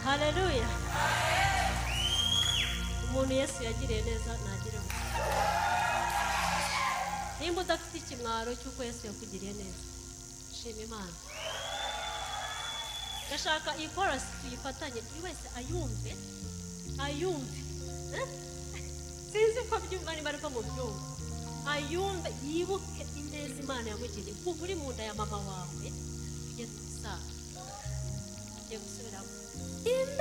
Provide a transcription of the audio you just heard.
haleluya umuntu yesu yagiriye neza ntagire ngo nimba udafite ikimwaro cy'uko yesu yakugiriye neza shima imana ndashaka iyi korasi tuyifatanye buri wese ayumve ayumve eh? sinzi ko byumva niba ariko mu byumva ayumve yibuke ineza imana yamugiriye kuva uri mu nda ya mama wawe ugeze mu saa ugiye gusubiramo imeza